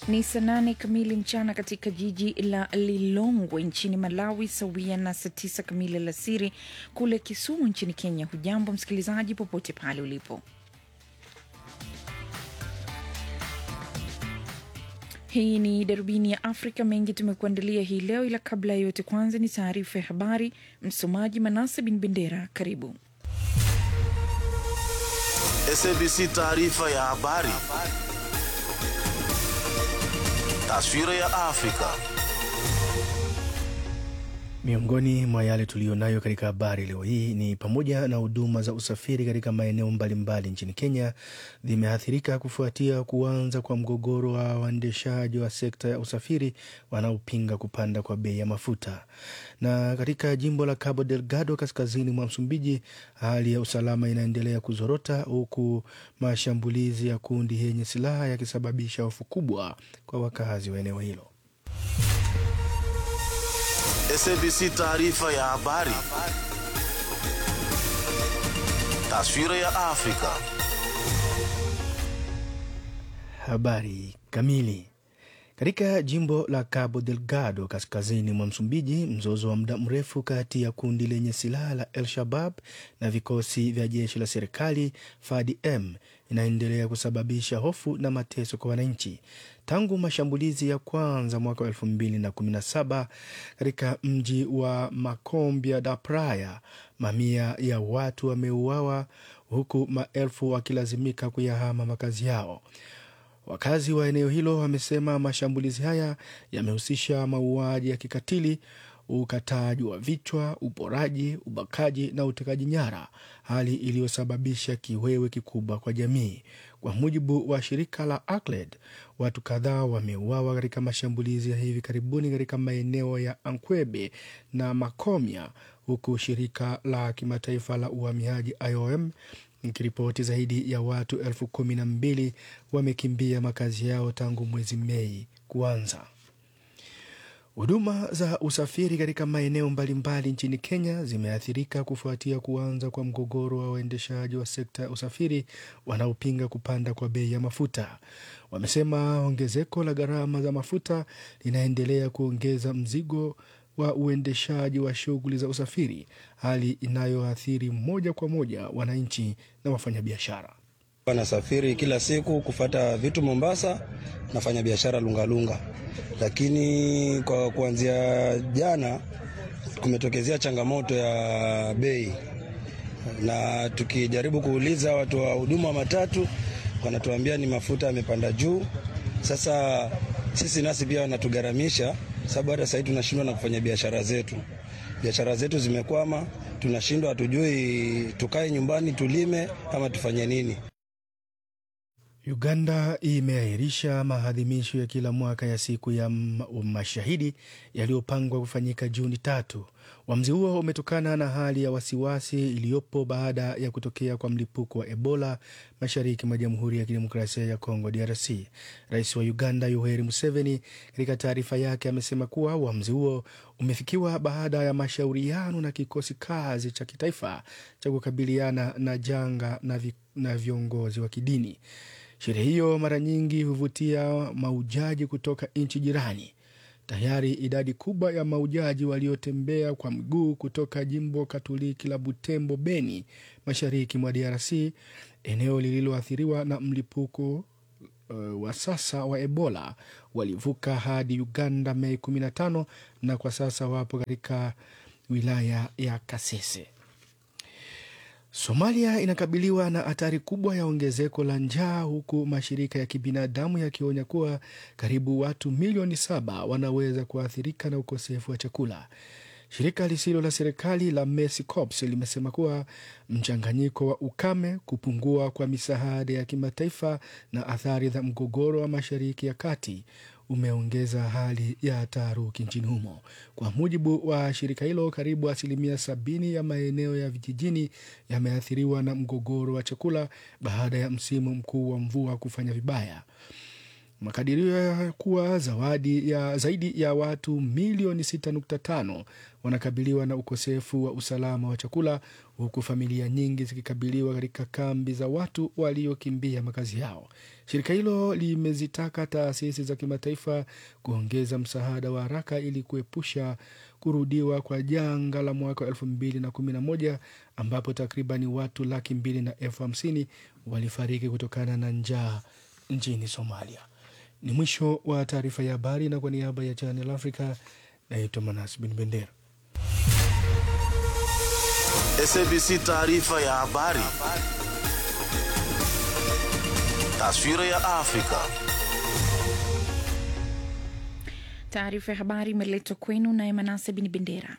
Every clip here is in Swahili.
Ni saa nane kamili mchana katika jiji la Lilongwe nchini Malawi, sawia na saa tisa kamili alasiri kule Kisumu nchini Kenya. Hujambo msikilizaji, popote pale ulipo. Hii ni darubini ya Afrika. Mengi tumekuandalia hii leo, ila kabla ya yote, kwanza ni taarifa ya habari. Msomaji Manase Bin Bendera, karibu. SABC taarifa ya habari. Taswira ya Afrika. Miongoni mwa yale tuliyonayo katika habari leo hii ni pamoja na huduma za usafiri katika maeneo mbalimbali nchini Kenya zimeathirika kufuatia kuanza kwa mgogoro wa waendeshaji wa sekta ya usafiri wanaopinga kupanda kwa bei ya mafuta. Na katika jimbo la Cabo Delgado kaskazini mwa Msumbiji, hali ya usalama inaendelea kuzorota huku mashambulizi ya kundi yenye silaha yakisababisha hofu kubwa kwa wakazi wa eneo hilo. SABC taarifa ya habari. Taswira ya Afrika. Habari kamili. Katika jimbo la Cabo Delgado kaskazini mwa Msumbiji, mzozo wa muda mrefu kati ya kundi lenye silaha la El Shabab na vikosi vya jeshi la serikali FADM inaendelea kusababisha hofu na mateso kwa wananchi tangu mashambulizi ya kwanza mwaka wa elfu mbili na kumi na saba katika mji wa Macombia da Praia. Mamia ya watu wameuawa huku maelfu wakilazimika kuyahama makazi yao. Wakazi wa eneo hilo wamesema mashambulizi haya yamehusisha mauaji ya kikatili, ukataji wa vichwa, uporaji, ubakaji na utekaji nyara, hali iliyosababisha kiwewe kikubwa kwa jamii. Kwa mujibu wa shirika la ACLED, watu kadhaa wameuawa katika mashambulizi ya hivi karibuni katika maeneo ya Ankwebe na Makomia, huku shirika la kimataifa la uhamiaji IOM nikiripoti zaidi ya watu elfu kumi na mbili wamekimbia makazi yao tangu mwezi Mei kuanza. Huduma za usafiri katika maeneo mbalimbali nchini Kenya zimeathirika kufuatia kuanza kwa mgogoro wa waendeshaji wa sekta ya usafiri wanaopinga kupanda kwa bei ya mafuta. Wamesema ongezeko la gharama za mafuta linaendelea kuongeza mzigo wa uendeshaji wa shughuli za usafiri, hali inayoathiri moja kwa moja wananchi na wafanyabiashara. Wanasafiri kila siku kufata vitu Mombasa, nafanya biashara Lungalunga, lakini kwa kuanzia jana kumetokezea changamoto ya bei, na tukijaribu kuuliza watu wa huduma wa matatu wanatuambia ni mafuta yamepanda juu. Sasa sisi nasi pia wanatugharamisha sababu hata sahii tunashindwa na kufanya biashara zetu. Biashara zetu zimekwama, tunashindwa, hatujui tukae nyumbani tulime ama tufanye nini. Uganda imeahirisha maadhimisho ya kila mwaka ya siku ya mashahidi yaliyopangwa kufanyika Juni tatu. Uamuzi huo umetokana na hali ya wasiwasi iliyopo baada ya kutokea kwa mlipuko wa Ebola mashariki mwa Jamhuri ya Kidemokrasia ya Kongo, DRC. Rais wa Uganda Yoweri Museveni katika taarifa yake amesema kuwa uamuzi huo umefikiwa baada ya mashauriano na kikosi kazi cha kitaifa cha kukabiliana na janga na, vi, na viongozi wa kidini. Sherehe hiyo mara nyingi huvutia maujaji kutoka nchi jirani. Tayari idadi kubwa ya maujaji waliotembea kwa mguu kutoka jimbo Katoliki la Butembo, Beni, mashariki mwa DRC, eneo lililoathiriwa na mlipuko uh, wa sasa wa Ebola, walivuka hadi Uganda Mei 15 na kwa sasa wapo katika wilaya ya Kasese. Somalia inakabiliwa na hatari kubwa ya ongezeko la njaa huku mashirika ya kibinadamu yakionya kuwa karibu watu milioni saba wanaweza kuathirika na ukosefu wa chakula. Shirika lisilo la serikali la Mercy Corps limesema kuwa mchanganyiko wa ukame, kupungua kwa misaada ya kimataifa na athari za mgogoro wa Mashariki ya Kati umeongeza hali ya taharuki nchini humo. Kwa mujibu wa shirika hilo, karibu asilimia sabini ya maeneo ya vijijini yameathiriwa na mgogoro wa chakula baada ya msimu mkuu wa mvua kufanya vibaya. Makadirio ya kuwa zawadi ya zaidi ya watu milioni 6.5 wanakabiliwa na ukosefu wa usalama wa chakula huku familia nyingi zikikabiliwa katika kambi za watu waliokimbia makazi yao. Shirika hilo limezitaka taasisi za kimataifa kuongeza msaada wa haraka ili kuepusha kurudiwa kwa janga la mwaka wa elfu mbili na kumi na moja ambapo takribani watu laki mbili na elfu hamsini walifariki kutokana na njaa nchini Somalia. Ni mwisho wa taarifa ya habari, na kwa niaba ya Channel Africa naitwa Manas Bin Bendera. SABC taarifa ya habari. Taswira ya Afrika. Taarifa ya habari imeletwa kwenu naye Manase Bin Bendera.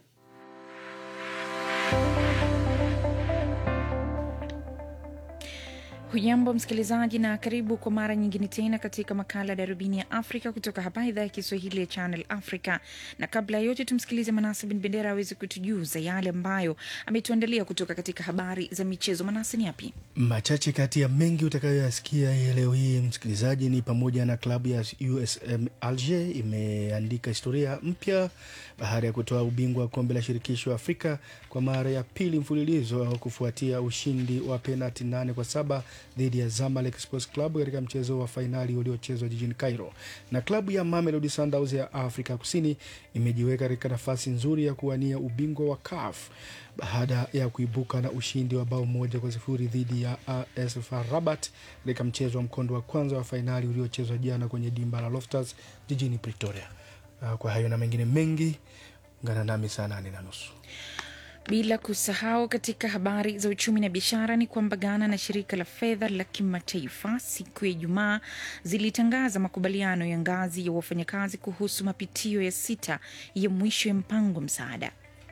Hujambo msikilizaji, na karibu kwa mara nyingine tena katika makala ya darubini ya Afrika kutoka hapa idhaa ya Kiswahili ya Channel Africa. Na kabla ya yote, tumsikilize Manase Bin Bendera aweze kutujuza yale ambayo ametuandalia kutoka katika habari za michezo. Manase, ni yapi? Machache kati ya mengi utakayoyasikia hii leo hii msikilizaji, ni pamoja na klabu ya USM Alger imeandika historia mpya baada ya kutoa ubingwa wa kombe la shirikisho Afrika kwa mara ya pili mfululizo kufuatia ushindi wa penalti nane kwa saba dhidi ya Zamalek Sports Club katika mchezo wa fainali uliochezwa jijini Cairo. Na klabu ya Mamelodi Sundowns ya Afrika Kusini imejiweka katika nafasi nzuri ya kuwania ubingwa wa CAF baada ya kuibuka na ushindi wa bao moja kwa sifuri dhidi ya AS FAR Rabat katika mchezo wa mkondo wa kwanza wa fainali uliochezwa jana kwenye dimba la Loftus jijini Pretoria. Kwa hayo na mengine mengi, ungana nami saa nane na nusu. Bila kusahau katika habari za uchumi na biashara ni kwamba Ghana na shirika la fedha la kimataifa siku ya Ijumaa zilitangaza makubaliano ya ngazi ya wafanyakazi kuhusu mapitio ya sita ya mwisho ya mpango msaada.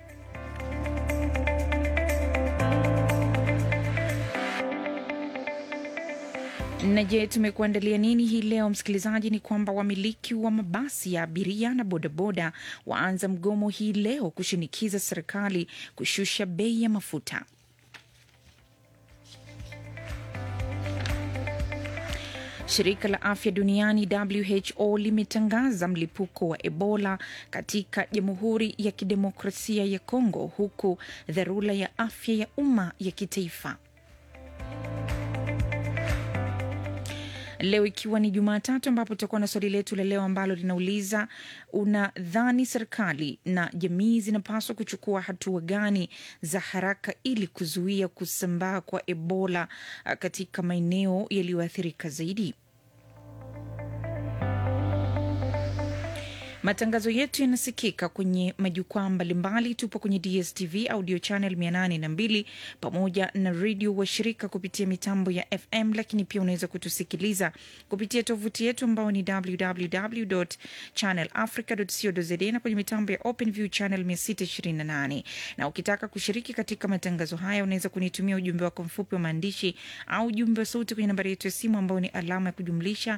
Na je, tumekuandalia nini hii leo msikilizaji? Ni kwamba wamiliki wa mabasi ya abiria na bodaboda waanza mgomo hii leo kushinikiza serikali kushusha bei ya mafuta. Shirika la afya duniani WHO limetangaza mlipuko wa Ebola katika Jamhuri ya Kidemokrasia ya Kongo, huku dharura ya afya ya umma ya kitaifa leo ikiwa ni Jumatatu, ambapo tutakuwa na swali letu la leo ambalo linauliza unadhani serikali na jamii zinapaswa kuchukua hatua gani za haraka ili kuzuia kusambaa kwa Ebola katika maeneo yaliyoathirika zaidi? Matangazo yetu yanasikika kwenye majukwaa mbalimbali. Tupo kwenye DSTV audio channel 802 pamoja na redio washirika kupitia mitambo ya FM, lakini pia unaweza kutusikiliza kupitia tovuti yetu ambao ni www channel africa co za na kwenye mitambo ya OpenView channel 628. Na ukitaka kushiriki katika matangazo haya unaweza kunitumia ujumbe wako mfupi wa maandishi au ujumbe wa sauti kwenye nambari yetu ya simu ambao ni alama ya kujumlisha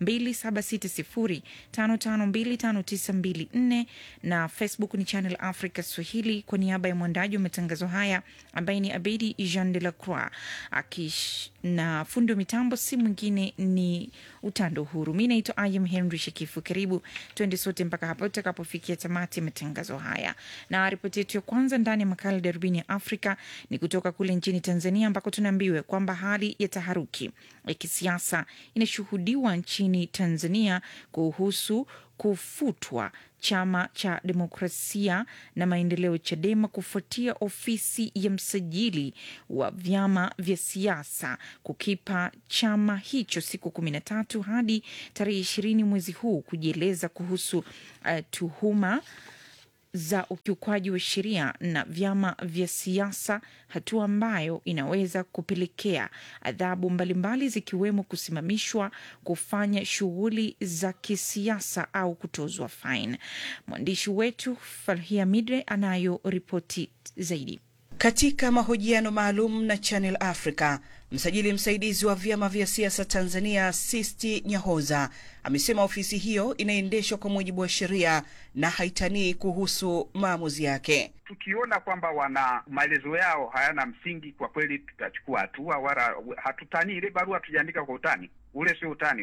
27605525 924 na Facebook ni Channel Africa Swahili. Kwa niaba ya mwandaji wa matangazo haya ambaye ni Abedi Jean de la Croix akish na fundi wa mitambo si mwingine ni Utando Huru. Mi naitwa Ayam Henry Shekifu. Karibu twende sote mpaka hapo tutakapofikia tamati ya matangazo haya, na ripoti yetu ya kwanza ndani ya makala darubini ya Afrika ni kutoka kule nchini Tanzania ambako tunaambiwa kwamba hali ya taharuki ya kisiasa inashuhudiwa nchini Tanzania kuhusu kufutwa chama cha demokrasia na maendeleo Chadema kufuatia ofisi ya msajili wa vyama vya siasa kukipa chama hicho siku kumi na tatu hadi tarehe ishirini mwezi huu kujieleza kuhusu uh, tuhuma za ukiukwaji wa sheria na vyama vya siasa, hatua ambayo inaweza kupelekea adhabu mbalimbali zikiwemo kusimamishwa kufanya shughuli za kisiasa au kutozwa faini. Mwandishi wetu Farhia Midre anayo ripoti zaidi. Katika mahojiano maalum na Channel Africa, msajili msaidizi wa vyama vya siasa Tanzania Sisti Nyahoza amesema ofisi hiyo inaendeshwa kwa mujibu wa sheria na haitanii kuhusu maamuzi yake. Tukiona kwamba wana maelezo yao hayana msingi, kwa kweli tutachukua hatua, wala hatutanii. Ile barua tujaandika kwa utani, ule sio utani ule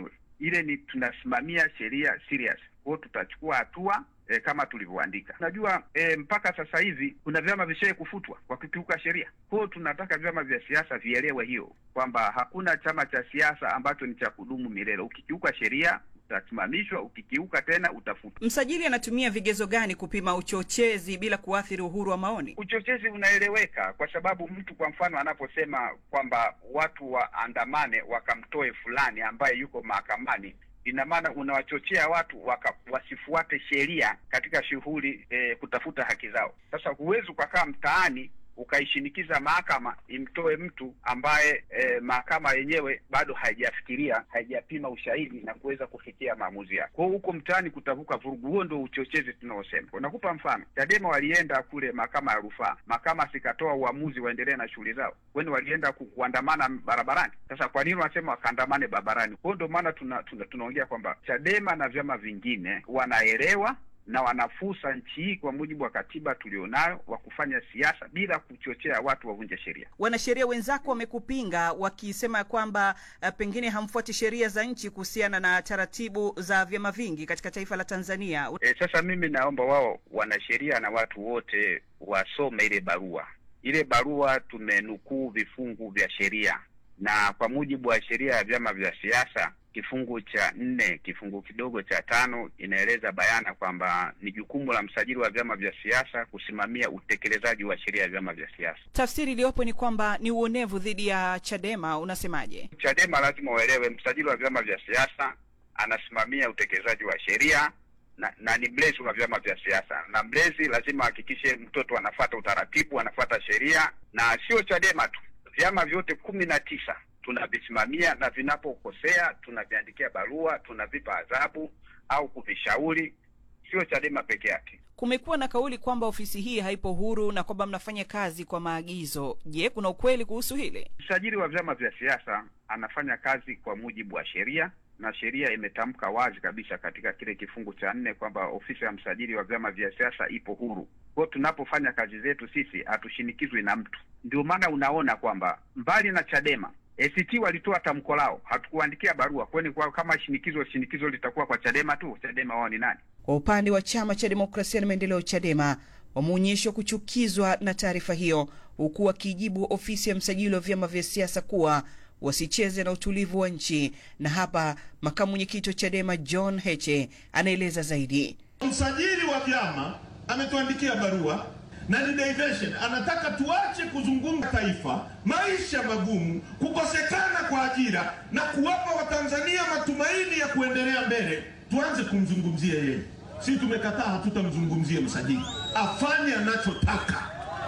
ile ni tunasimamia sheria serious. Kwa hiyo tutachukua hatua e, kama tulivyoandika. Unajua e, mpaka sasa hivi kuna vyama vishawahi kufutwa kwa kukiuka sheria. Kwa hiyo tunataka vyama vya siasa vielewe hiyo kwamba hakuna chama cha siasa ambacho ni cha kudumu milele. Ukikiuka sheria utasimamishwa, ukikiuka tena utafutwa. Msajili anatumia vigezo gani kupima uchochezi bila kuathiri uhuru wa maoni? Uchochezi unaeleweka kwa sababu mtu kwa mfano anaposema kwamba watu waandamane wakamtoe fulani ambaye yuko mahakamani ina maana unawachochea watu waka, wasifuate sheria katika shughuli e, kutafuta haki zao. Sasa huwezi ukakaa mtaani ukaishinikiza mahakama imtoe mtu ambaye e, mahakama yenyewe bado haijafikiria haijapima ushahidi na kuweza kufikia maamuzi yake. Kwa hiyo huko mtaani kutavuka vurugu, huo ndio uchochezi tunaosema. Unakupa mfano, Chadema walienda kule mahakama ya rufaa, mahakama sikatoa uamuzi waendelee na shughuli zao, kwani walienda ku, kuandamana barabarani. Sasa kwa nini wanasema wakaandamane barabarani? Kwa hiyo ndio maana tuna, tuna, tunaongea kwamba Chadema na vyama vingine wanaelewa na wanafusa nchi hii kwa mujibu wa katiba tulionayo wa kufanya siasa bila kuchochea watu wavunje sheria. Wanasheria wenzako wamekupinga wakisema kwamba uh, pengine hamfuati sheria za nchi kuhusiana na taratibu za vyama vingi katika taifa la Tanzania. E, sasa mimi naomba wao wanasheria na watu wote wasome ile barua. Ile barua tumenukuu vifungu vya sheria, na kwa mujibu wa sheria ya vyama vya siasa kifungu cha nne kifungu kidogo cha tano inaeleza bayana kwamba ni jukumu la msajili wa vyama vya siasa kusimamia utekelezaji wa sheria ya vyama vya siasa. Tafsiri iliyopo ni kwamba ni uonevu dhidi ya Chadema. Unasemaje? Chadema lazima uelewe, msajili wa vyama vya siasa anasimamia utekelezaji wa sheria na, na ni mlezi wa vyama vya siasa, na mlezi lazima ahakikishe mtoto anafuata utaratibu, anafuata sheria, na sio Chadema tu, vyama vyote kumi na tisa tunavisimamia na vinapokosea tunaviandikia barua, tunavipa adhabu au kuvishauri. Sio Chadema peke yake. Kumekuwa na kauli kwamba ofisi hii haipo huru na kwamba mnafanya kazi kwa maagizo. Je, kuna ukweli kuhusu hili? Msajili wa vyama vya siasa anafanya kazi kwa mujibu wa sheria na sheria imetamka wazi kabisa katika kile kifungu cha nne kwamba ofisi ya msajili wa vyama vya siasa ipo huru. Kwa tunapofanya kazi zetu sisi hatushinikizwi na mtu. Ndio maana unaona kwamba mbali na Chadema ACT walitoa tamko lao, hatukuandikia barua. Kwani kwa kama shinikizo shinikizo litakuwa kwa Chadema tu? Chadema wao ni nani? Kwa upande wa chama cha demokrasia na maendeleo Chadema wameonyeshwa kuchukizwa na taarifa hiyo, huku wakijibu ofisi ya msajili wa vyama vya siasa kuwa wasicheze na utulivu wa nchi. Na hapa makamu mwenyekiti wa Chadema John Heche anaeleza zaidi. Msajili wa vyama ametuandikia barua na ni diversion, anataka tuache kuzungumza taifa, maisha magumu, kukosekana kwa ajira na kuwapa Watanzania matumaini ya kuendelea mbele, tuanze kumzungumzia yeye. Si tumekataa, hatutamzungumzia msajili, afanye anachotaka.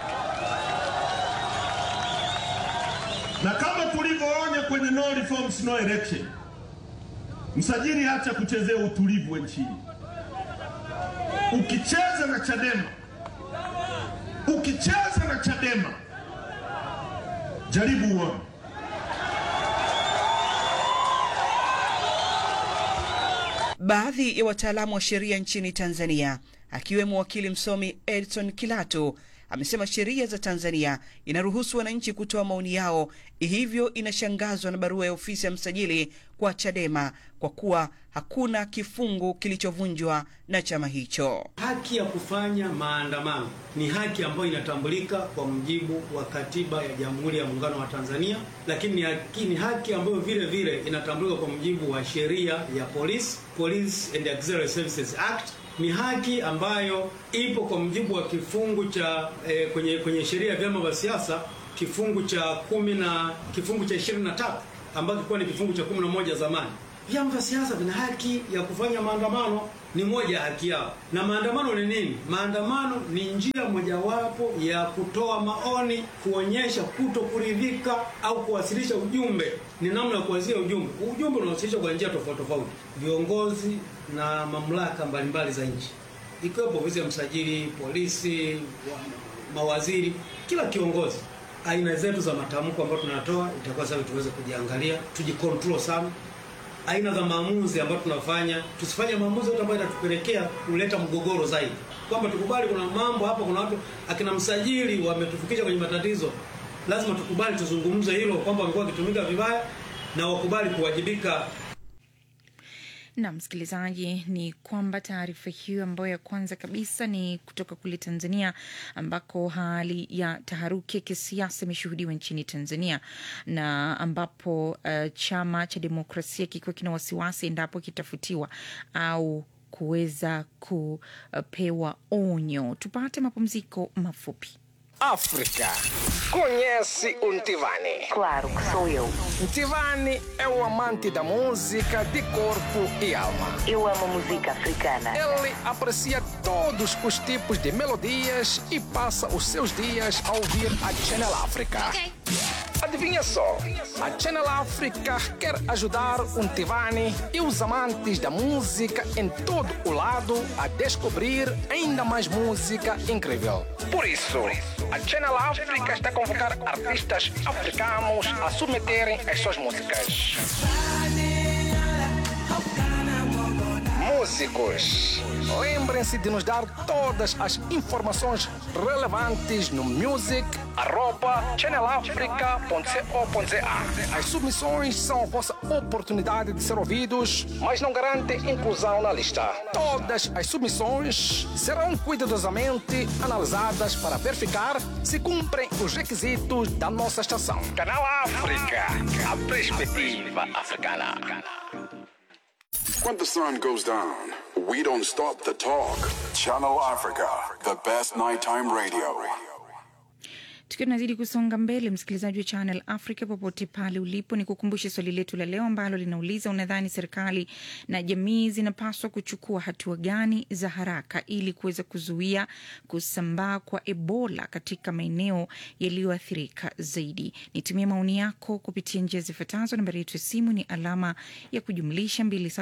Na kama tulivyoonya kwenye no reforms no election, msajili acha kuchezea utulivu wa nchini. Ukicheza na Chadema ukicheza na Chadema jaribu uone. Baadhi ya wataalamu wa sheria nchini Tanzania akiwemo wakili msomi Edson Kilatu amesema sheria za Tanzania inaruhusu wananchi kutoa maoni yao, hivyo inashangazwa na barua ya ofisi ya msajili kwa Chadema kwa kuwa hakuna kifungu kilichovunjwa na chama hicho. Haki ya kufanya maandamano ni haki ambayo inatambulika kwa mujibu wa katiba ya Jamhuri ya Muungano wa Tanzania, lakini ni haki, ni haki ambayo vile vile inatambulika kwa mujibu wa sheria ya Police, Police and Auxiliary Services Act ni haki ambayo ipo kwa mujibu wa kifungu cha eh, kwenye kwenye sheria ya vyama vya siasa kifungu cha kumi na kifungu cha ishirini na tatu ambacho kilikuwa ni kifungu cha kumi na moja zamani. Vyama vya siasa vina haki ya kufanya maandamano, ni moja ya haki yao. Na maandamano ni nini? Maandamano ni njia mojawapo ya kutoa maoni, kuonyesha kuto kuridhika au kuwasilisha ujumbe. Ni namna ya kuwasilisha ujumbe. Ujumbe unawasilishwa kwa njia tofauti tofauti. Viongozi na mamlaka mbalimbali za nchi, ikiwepo ofisi ya msajili, polisi, mawaziri, kila kiongozi aina zetu za matamko ambayo tunatoa itakuwa sasa tuweze kujiangalia, tujikontrol sana. Aina za maamuzi ambayo tunafanya, tusifanye maamuzi yote ambayo itatupelekea kuleta mgogoro zaidi, kwamba tukubali kuna mambo hapa, kuna watu akina msajili wametufikisha kwenye matatizo. Lazima tukubali, tuzungumze hilo kwamba wamekuwa wakitumika vibaya na wakubali kuwajibika. na msikilizaji, ni kwamba taarifa hiyo ambayo ya kwanza kabisa ni kutoka kule Tanzania, ambako hali ya taharuki ya kisiasa imeshuhudiwa nchini Tanzania na ambapo uh, chama cha demokrasia kikiwa kina wasiwasi endapo kitafutiwa au kuweza kupewa onyo. Tupate mapumziko mafupi. África. Conhece o Ntivani? Claro que sou eu. Ntivani é o amante da música de corpo e alma. Eu amo música africana. Ele aprecia todos os tipos de melodias e passa os seus dias a ouvir a Channel África. Adivinha só, a Channel África quer ajudar o Ntivani e os amantes da música em todo o lado a descobrir ainda mais música incrível. Por isso, a Channel África está a convocar artistas africanos a submeterem as suas músicas. Músicos, lembrem-se de nos dar todas as informações relevantes no music@channelafrica.co.za. As submissões são a vossa oportunidade de ser ouvidos, mas não garantem inclusão na lista. Todas as submissões serão cuidadosamente analisadas para verificar se cumprem os requisitos da nossa estação. Canal África, a perspectiva africana. When the sun goes down, we don't stop the talk. Channel Africa, the best nighttime radio. Tukiwa tunazidi kusonga mbele, msikilizaji wa Channel Africa popote pale ulipo, ni kukumbushe swali letu la leo ambalo linauliza, unadhani serikali na jamii zinapaswa kuchukua hatua gani za haraka ili kuweza kuzuia kusambaa kwa Ebola katika maeneo yaliyoathirika zaidi? Nitumie maoni yako kupitia njia zifuatazo. Nambari yetu ya simu ni alama ya kujumlisha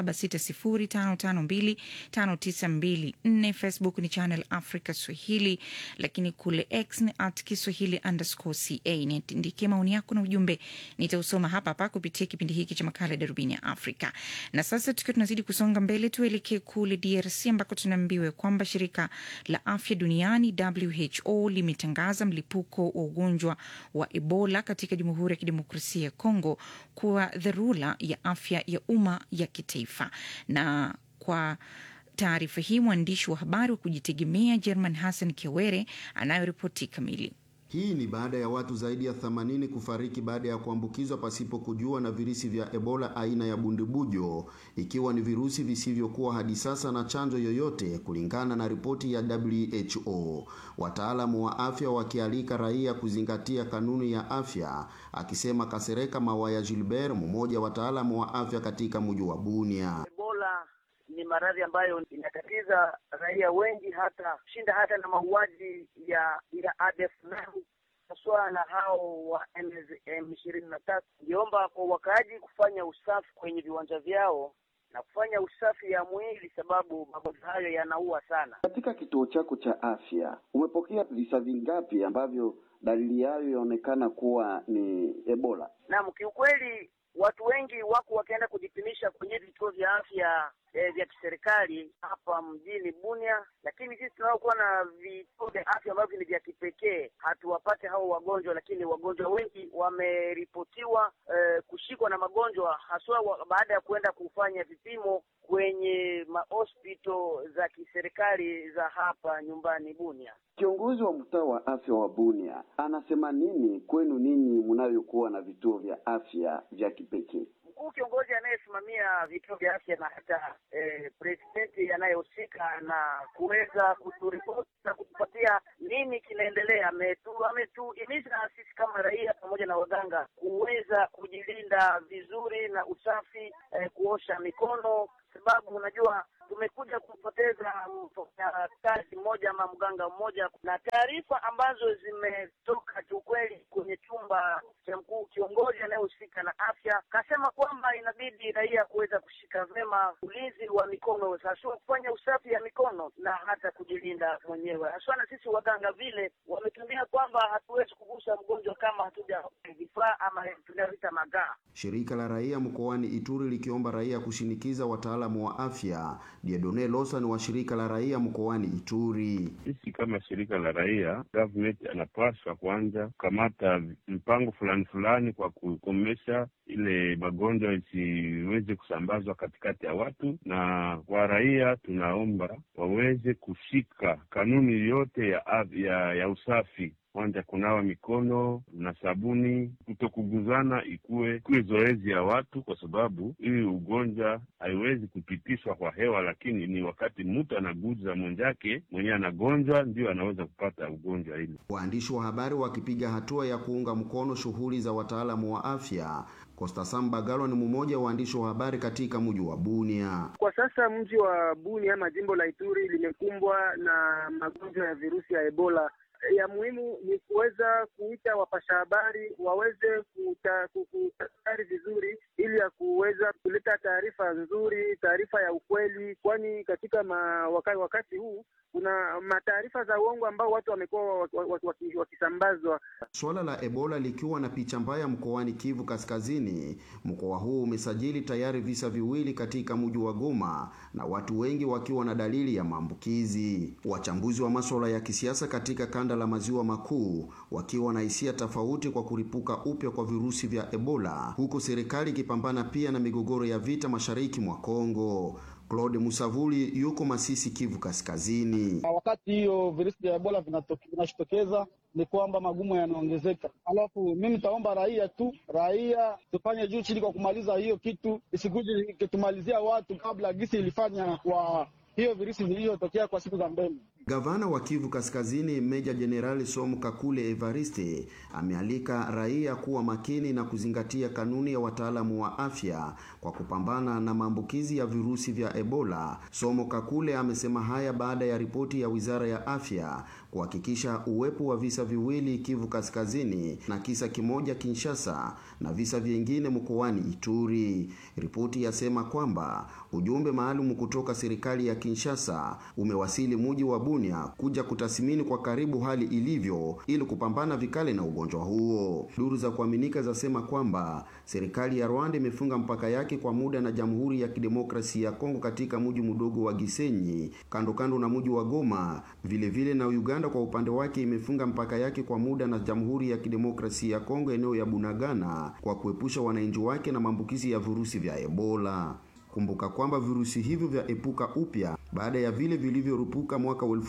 276055259254. Facebook ni Channel Africa Swahili, lakini kule X ni at Kiswahili underscore ca. Niandikie maoni yako na ujumbe, nitausoma hapa hapa kupitia kipindi hiki cha makala ya darubini ya Afrika. Na sasa tukiwa tunazidi kusonga mbele, tuelekee kule DRC ambako tunaambiwa kwamba shirika la afya duniani WHO limetangaza mlipuko wa ugonjwa wa Ebola katika Jamhuri ya Kidemokrasia ya Kongo kuwa dharura ya afya ya umma ya kitaifa. Na kwa taarifa hii mwandishi wa habari wa kujitegemea German Hassan Kiwere anayoripoti kamili. Hii ni baada ya watu zaidi ya 80 kufariki baada ya kuambukizwa pasipo kujua na virusi vya Ebola aina ya bundibujo, ikiwa ni virusi visivyokuwa hadi sasa na chanjo yoyote, kulingana na ripoti ya WHO. Wataalamu wa afya wakialika raia kuzingatia kanuni ya afya, akisema Kasereka Mawaya Gilbert, mmoja wa wataalamu wa afya katika mji wa Bunia. Ebola ni maradhi ambayo inatatiza raia wengi, hata shinda hata na mauaji ya ya ADF nao haswa na hao wa M ishirini na tatu. Ngiomba kwa wakaaji kufanya usafi kwenye viwanja vyao na kufanya usafi ya mwili, sababu magonjwa hayo yanaua sana. Katika kituo chako cha afya umepokea visa vingapi ambavyo dalili yayo yaonekana kuwa ni Ebola? Naam, kiukweli watu wengi wako wakienda kujipimisha kwenye vituo vya afya eh, vya kiserikali hapa mjini Bunia, lakini sisi tunaokuwa na vituo vya afya ambavyo ni vya kipekee hatuwapate hao wagonjwa, lakini wagonjwa wengi wameripotiwa eh, kushikwa na magonjwa haswa wa, baada ya kuenda kufanya vipimo kwenye mahospito za kiserikali za hapa nyumbani Bunia. Kiongozi wa mtaa wa afya wa Bunia anasema nini kwenu ninyi mnayokuwa na vituo vya afya vya kipekee? Mkuu kiongozi anayesimamia vituo vya afya na hata eh, presidenti anayehusika na kuweza kuturipoti na kutupatia nini kinaendelea, ametu ametuhimiza sisi kama raia pamoja na waganga kuweza kujilinda vizuri na usafi, eh, kuosha mikono, sababu unajua tumekuja kupoteza mfanyakazi mmoja ama mganga mmoja, na taarifa ambazo zimetoka kiukweli kwenye chumba cha mkuu kiongozi anayehusika na afya kasema kwamba inabidi raia kuweza kushika vema ulinzi wa mikono, haswa kufanya usafi ya mikono na hata kujilinda mwenyewe, haswa na sisi waganga vile wametuambia kwamba hatuwezi kugusa mgonjwa kama hatuja vifaa ama tunavita magaa. Shirika la raia mkoani Ituri likiomba raia kushinikiza wataalamu wa afya. Diedone Lawson wa shirika la raia mkoani Ituri: sisi kama shirika la raia, government anapaswa kwanza kukamata mpango fulani fulani kwa kukomesha ile magonjwa isiweze kusambazwa katikati ya watu, na kwa raia tunaomba waweze kushika kanuni yote ya, af- ya, ya usafi kwanza kunawa mikono na sabuni, kutokuguzana ikuwe ikuwe zoezi ya watu, kwa sababu hii ugonjwa haiwezi kupitishwa kwa hewa, lakini ni wakati mtu anaguza mwenzake mwenyewe anagonjwa, ndio anaweza kupata ugonjwa hili. Waandishi wa habari wakipiga hatua ya kuunga mkono shughuli za wataalamu wa afya. Costa Sambagalo ni mmoja wa waandishi wa habari katika mji wa Bunia. Kwa sasa mji wa Bunia ama jimbo la Ituri limekumbwa na magonjwa ya virusi ya Ebola. Ya muhimu ni kuweza kuita wapasha habari waweze kuta- ku- kutafakari vizuri, ili ya kuweza kuleta taarifa nzuri, taarifa ya ukweli, kwani katika ma, wakati, wakati huu kuna mataarifa za uongo ambao watu wamekuwa waki- waki- waki- wakisambazwa. Suala la Ebola likiwa na picha mbaya mkoani Kivu Kaskazini. Mkoa huu umesajili tayari visa viwili katika mji wa Goma na watu wengi wakiwa na dalili ya maambukizi. Wachambuzi wa masuala ya kisiasa katika kanda la maziwa makuu wakiwa na hisia tofauti kwa kuripuka upya kwa virusi vya Ebola, huku serikali ikipambana pia na migogoro ya vita mashariki mwa Kongo. Claude Musavuli yuko Masisi, Kivu Kaskazini. Na wakati hiyo virusi vya Ebola vinatoke- vinajitokeza ni kwamba magumu yanaongezeka. Alafu mimi nitaomba raia tu, raia tufanye juu chini kwa kumaliza hiyo kitu, isikuje ikitumalizia watu kabla gisi ilifanya kwa hiyo virusi vilivyotokea kwa siku za mbele. Gavana wa Kivu Kaskazini Meja Jenerali Somu Kakule Evariste amealika raia kuwa makini na kuzingatia kanuni ya wataalamu wa afya kwa kupambana na maambukizi ya virusi vya Ebola. Somo Kakule amesema haya baada ya ripoti ya Wizara ya Afya kuhakikisha uwepo wa visa viwili Kivu Kaskazini na kisa kimoja Kinshasa na visa vingine mkoani Ituri. Ripoti yasema kwamba ujumbe maalum kutoka serikali ya Kinshasa umewasili muji wa Bunia kuja kutathmini kwa karibu hali ilivyo ili kupambana vikali na ugonjwa huo. Duru za kuaminika zasema kwamba serikali ya Rwanda imefunga mpaka yake kwa muda na Jamhuri ya Kidemokrasia ya Kongo katika mji mdogo wa Gisenyi kando kando na mji wa Goma. Vile vile na Uganda kwa upande wake imefunga mpaka yake kwa muda na Jamhuri ya Kidemokrasia ya Kongo eneo ya Bunagana kwa kuepusha wananchi wake na maambukizi ya virusi vya Ebola. Kumbuka kwamba virusi hivyo vya epuka upya baada ya vile vilivyorupuka mwaka wa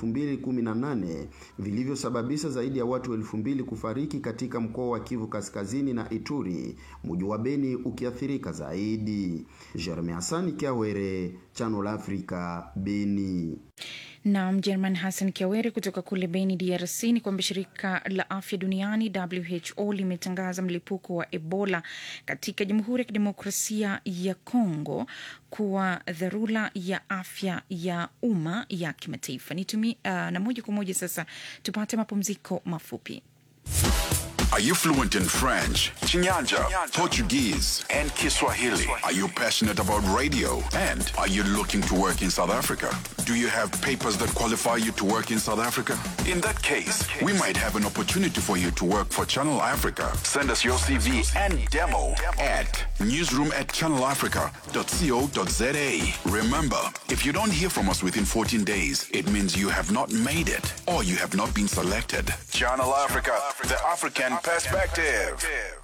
2018 vilivyosababisha zaidi ya watu elfu mbili kufariki katika mkoa wa Kivu Kaskazini na Ituri, mji wa Beni ukiathirika zaidi. Jeremy Hasani Kiawere, Channel Africa, Beni. na Mjerman Hassan Kiawere kutoka kule Beni, DRC, ni kwamba shirika la afya duniani WHO limetangaza mlipuko wa Ebola katika Jamhuri ya Kidemokrasia ya Kongo kuwa dharura ya afya ya umma ya kimataifa. Nitumi, uh, na moja kwa moja sasa tupate mapumziko mafupi. Are you fluent in French, Chinyanja, Portuguese, and Kiswahili? Are you passionate about radio? And are you looking to work in South Africa? Do you have papers that qualify you to work in South Africa? In that case, we might have an opportunity for you to work for Channel Africa. Send us your CV and demo at newsroom at channelafrica.co.za. Remember, if you don't hear from us within 14 days, it means you have not made it or you have not been selected. Channel Africa, the African perspective.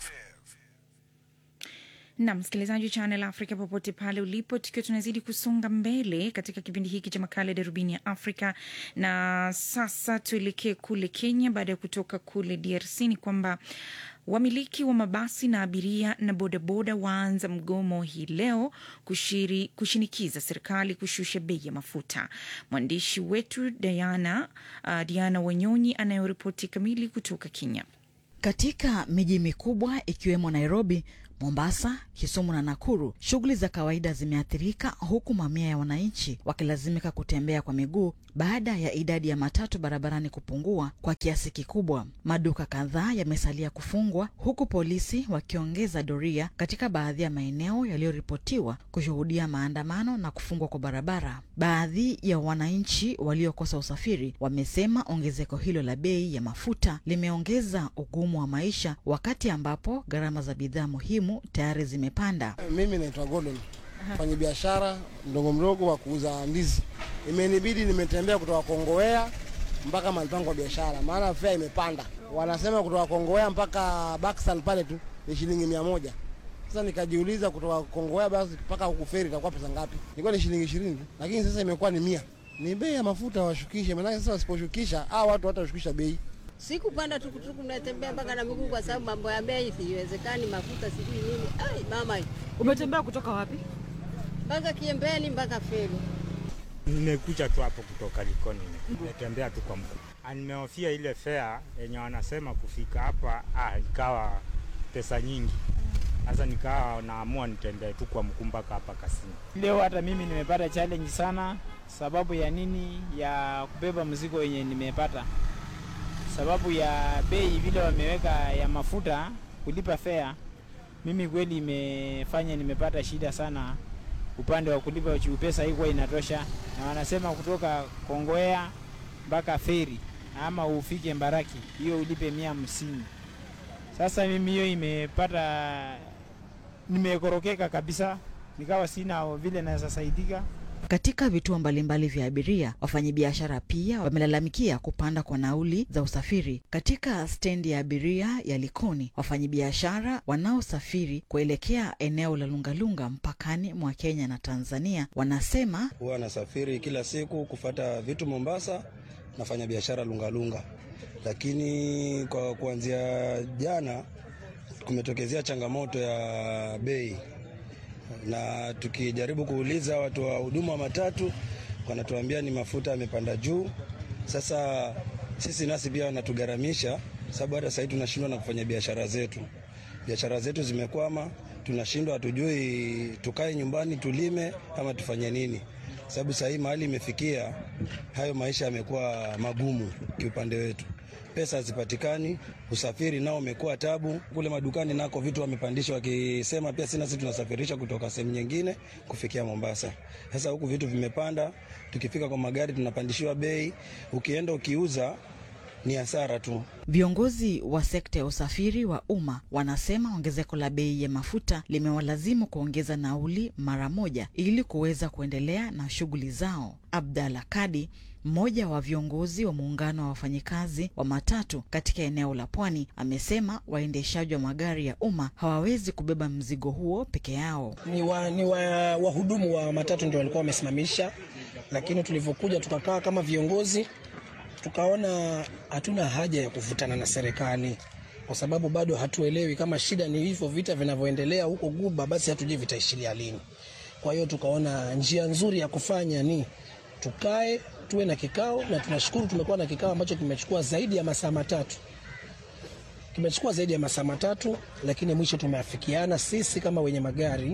na msikilizaji wa Channel Africa popote pale ulipo, tukiwa tunazidi kusonga mbele katika kipindi hiki cha makala ya darubini ya Afrika. Na sasa tuelekee kule Kenya. Baada ya kutoka kule DRC, ni kwamba wamiliki wa mabasi na abiria na bodaboda waanza mgomo hii leo kushiri, kushinikiza serikali kushusha bei ya mafuta. Mwandishi wetu Diana, uh, Diana Wanyonyi anayoripoti kamili kutoka Kenya. Katika miji mikubwa ikiwemo Nairobi, Mombasa, Kisumu na Nakuru, shughuli za kawaida zimeathirika huku mamia ya wananchi wakilazimika kutembea kwa miguu baada ya idadi ya matatu barabarani kupungua kwa kiasi kikubwa. Maduka kadhaa yamesalia kufungwa huku polisi wakiongeza doria katika baadhi ya maeneo yaliyoripotiwa kushuhudia maandamano na kufungwa kwa barabara. Baadhi ya wananchi waliokosa usafiri wamesema ongezeko hilo la bei ya mafuta limeongeza ugumu wa maisha wakati ambapo gharama za bidhaa muhimu tayari zimepanda. Mimi naitwa Gordon, fanya biashara mdogo mdogo wa kuuza ndizi. Imenibidi nimetembea kutoka Kongowea mpaka mahali pangu kwa biashara, maana fare imepanda. Wanasema kutoka Kongowea mpaka Baksan pale tu ni shilingi mia moja. Sasa nikajiuliza kutoka Kongowea basi mpaka huku feri itakuwa pesa ngapi? Ilikuwa ni shilingi ishirini tu, lakini sasa imekuwa ni mia. Ni bei ya mafuta washukishe, maanake sasa wasiposhukisha hawa watu watashukisha bei. Sikupanda tukutuku, natembea mpaka na miguu kwa sababu mambo ya bei siwezekani, mafuta sijui nini. Ai mama, Umetembea kutoka wapi? mpaka Kiembeni mpaka feri. Nimekuja tu hapo kutoka Likoni, nimetembea tu kwa mguu. Ah, Nimehofia ile fare yenye wanasema kufika hapa, ah, ikawa pesa nyingi. Sasa nikawa naamua nitembee tu kwa mguu mpaka hapa Kasini. Leo hata mimi nimepata challenge sana. Sababu ya nini? Ya kubeba mzigo yenye nimepata, sababu ya bei vile wameweka ya mafuta kulipa fare. Mimi kweli imefanya nimepata shida sana upande wa kulipa juu pesa haikuwa inatosha, na wanasema kutoka Kongowea mpaka feri ama ufike Mbaraki hiyo ulipe mia hamsini. Sasa mimi hiyo imepata nimekorokeka kabisa, nikawa sina vile naweza saidika. Katika vituo mbalimbali vya abiria, wafanyabiashara pia wamelalamikia kupanda kwa nauli za usafiri. Katika stendi ya abiria ya Likoni, wafanyabiashara wanaosafiri kuelekea eneo la Lungalunga mpakani mwa Kenya na Tanzania wanasema Huwa nasafiri kila siku kufata vitu Mombasa, nafanya biashara Lungalunga, lakini kwa kuanzia jana kumetokezea changamoto ya bei, na tukijaribu kuuliza watu wa huduma wa matatu wanatuambia ni mafuta yamepanda juu. Sasa sisi nasi pia wanatugharamisha, sababu hata sahii tunashindwa na kufanya biashara zetu. Biashara zetu zimekwama, tunashindwa, hatujui tukae nyumbani tulime ama tufanye nini, sababu sahii mahali imefikia, hayo maisha yamekuwa magumu kiupande wetu pesa hazipatikani, usafiri nao umekuwa tabu. Kule madukani nako vitu wamepandisha, wakisema pia sina, sisi tunasafirisha kutoka sehemu nyingine kufikia Mombasa. Sasa huku vitu vimepanda, tukifika kwa magari tunapandishiwa bei, ukienda ukiuza ni hasara tu. Viongozi wa sekta ya usafiri wa umma wanasema ongezeko la bei ya mafuta limewalazimu kuongeza nauli mara moja ili kuweza kuendelea na shughuli zao. Abdalla Kadi, mmoja wa viongozi wa muungano wa wafanyikazi wa matatu katika eneo la Pwani, amesema waendeshaji wa magari ya umma hawawezi kubeba mzigo huo peke yao. ni wa, ni wa, wahudumu wa matatu ndio walikuwa wamesimamisha, lakini tulivyokuja tukakaa kama viongozi tukaona hatuna haja ya kuvutana na serikali kwa sababu bado hatuelewi kama shida ni hivyo vita vinavyoendelea huko Guba, basi hatujui vitaishilia lini. Kwa hiyo tukaona njia nzuri ya kufanya ni tukae tuwe na kikao, na tunashukuru tumekuwa na kikao ambacho kimechukua zaidi ya masaa matatu kimechukua zaidi ya masaa matatu, lakini mwisho tumeafikiana sisi kama wenye magari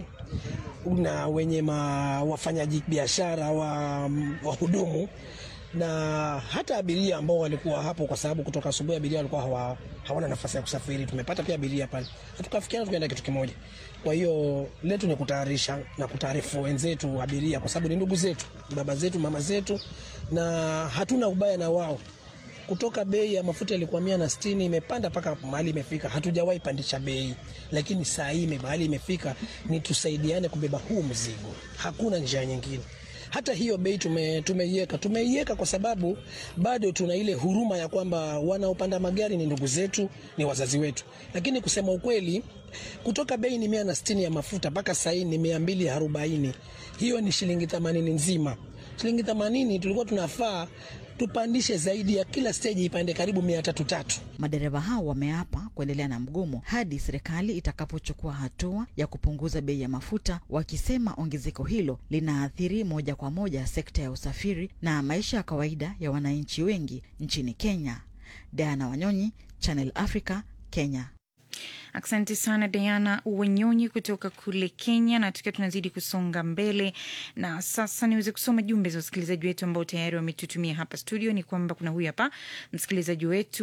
na wenye ma, wafanyaji biashara wa wahudumu na hata abiria ambao walikuwa hapo, kwa sababu kutoka asubuhi abiria walikuwa hawa, hawana nafasi ya kusafiri. Tumepata pia abiria pale, na tukafikiana tukaenda kitu kimoja. Kwa hiyo letu ni kutayarisha na kutaarifu wenzetu abiria, kwa sababu ni ndugu zetu, baba zetu, mama zetu, na hatuna ubaya na wao kutoka bei ya mafuta ilikuwa mia na sitini imepanda mpaka mahali imefika. Hatujawahi pandisha bei, lakini saa hii ime- mahali imefika ni tusaidiane kubeba huu mzigo, hakuna njia nyingine. Hata hiyo bei tume, tumeiweka tumeiweka kwa sababu bado tuna ile huruma ya kwamba wanaopanda magari ni ndugu zetu, ni wazazi wetu. Lakini kusema ukweli, kutoka bei ni mia na sitini ya mafuta mpaka saa hii ni mia mbili arobaini hiyo ni shilingi themanini nzima. Shilingi themanini tulikuwa tunafaa tupandishe zaidi ya kila steji ipande karibu mia tatu tatu. Madereva hao wameapa kuendelea na mgomo hadi serikali itakapochukua hatua ya kupunguza bei ya mafuta, wakisema ongezeko hilo linaathiri moja kwa moja sekta ya usafiri na maisha ya kawaida ya wananchi wengi nchini Kenya. Diana Wanyonyi, Channel Africa, Kenya. Asante sana Diana Wanyonyi kutoka kule Kenya. Na tukiwa tunazidi kusonga mbele, na sasa niweze kusoma jumbe za wasikilizaji wetu ambao tayari wametutumia hapa studio. Ni kwamba kuna huyu hapa msikilizaji wetu